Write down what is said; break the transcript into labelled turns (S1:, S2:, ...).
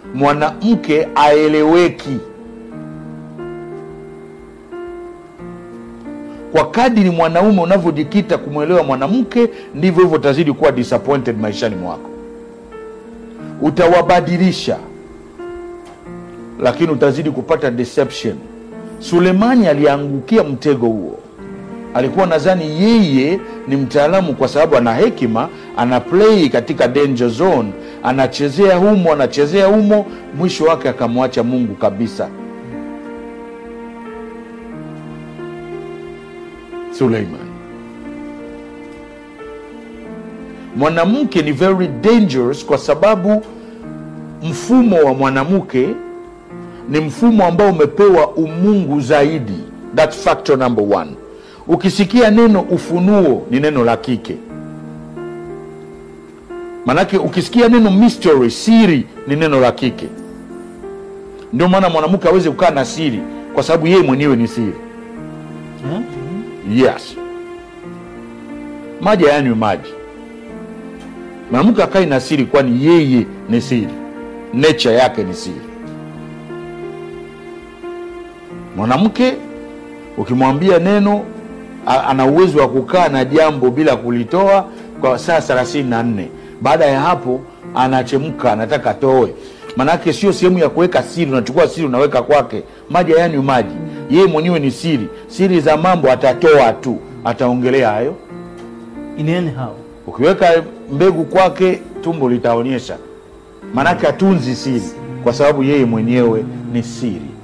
S1: mwanamke aeleweki kwa kadiri mwanaume unavyojikita kumwelewa mwanamke ndivyo hivyo utazidi kuwa disappointed maishani mwako utawabadilisha lakini utazidi kupata deception sulemani aliangukia mtego huo alikuwa nadhani yeye ni mtaalamu kwa sababu ana hekima ana play katika danger zone anachezea humo anachezea humo mwisho wake akamwacha mungu kabisa suleiman mwanamke ni very dangerous kwa sababu mfumo wa mwanamke ni mfumo ambao umepewa umungu zaidi that factor number one ukisikia neno ufunuo ni neno la kike manake ukisikia neno mystery siri ni neno la kike ndio maana mwanamke aweze kukaa na siri kwa sababu yeye mwenyewe ni siri
S2: Eh?
S1: yes maji hayanywi maji mwanamke akai na siri kwani yeye ni siri nature yake ni siri mwanamke ukimwambia neno a- ana uwezo wa kukaa na jambo bila kulitoa kwa saa thelathini na nne baada ya hapo anachemka anataka atoe manake sio sehemu ya kuweka siri unachukua siri unaweka kwake maji hayanywi maji yeye mwenyewe ni siri siri za mambo atatoa tu ataongelea hayo
S2: In anyhow.
S1: ukiweka mbegu kwake tumbo litaonyesha manake atunzi siri kwa sababu yeye mwenyewe ni siri